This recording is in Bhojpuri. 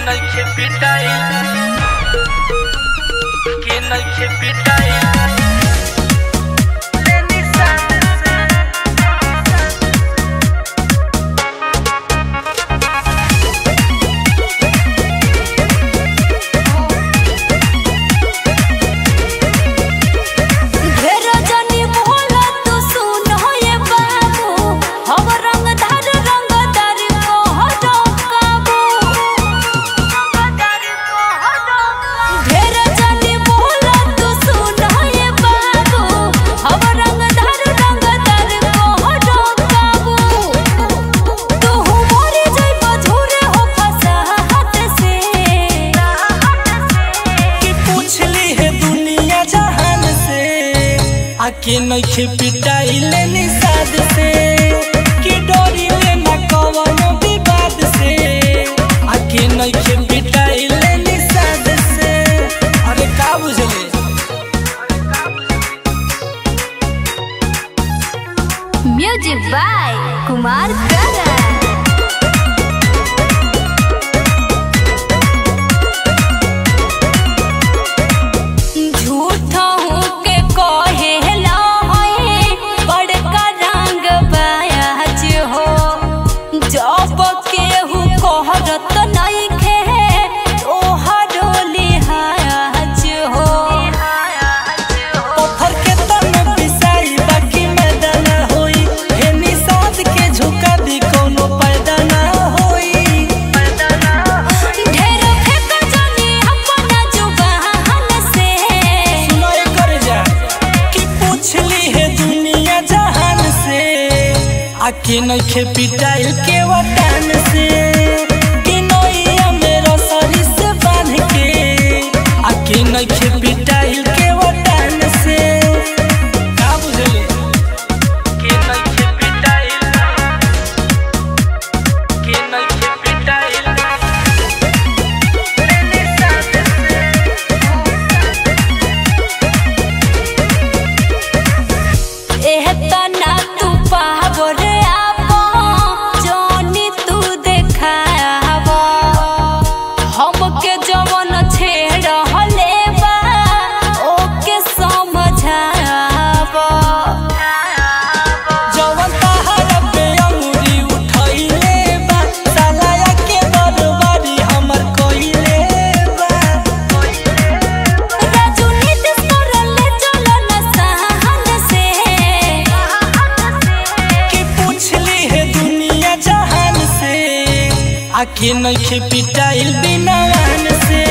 नइखे पिटाइल के नइखे पिटाइल लेनी साथ से ढेर जनी मोहला तू सुन ये बाबू हम रंगदार रंगदार को हटो काबू ढेर जनी मोहला तू सुन ये बाबू हम रंगदार रंगदार को हटो काबू तू मोरे जई मधुरे हो फसा हाथ से कि पूछली है दुनिया जहान से आके नइखे पिटाइल निषाद से कि डोरी लेना कवनो विवाद से आके नइखे पिटाइल निषाद से अरे का बुझले म्यूजिक बाय कुमार करण झूठ हूँ के कहेला है बड़का रंग बाज हो जब केहू कहरत नइखे तोहरो लिहाज हो पत्थर के तन पिसाई बाकी मैदान होई हे निषाद के झुका दी कोनो पैदा ना होई ढेर फेंक जानी अपना जुबान से सुनाई कर जा कि पूछली है दुनिया जहान से आके नइखे पिटाइल के वटान से कि नैया मेरा सरी से बांध के आके नइखे पिटाइल के वटान से का बुझले के नइखे पिटाइल के नइखे पिटाइल लेनी साथ से एहतना तू पावर आपो जोनी तू देखावा हमके जवन छेड़ हले बा ओके समझावा जवन तहरा पे अंगुरी उठैले बा सालाया के बरबारी हमर कइले बा राजू नीतिश करले चलो न सहन से कि पूछली है दुनिया जहान से आके नइखे पिटाइल बिना वान से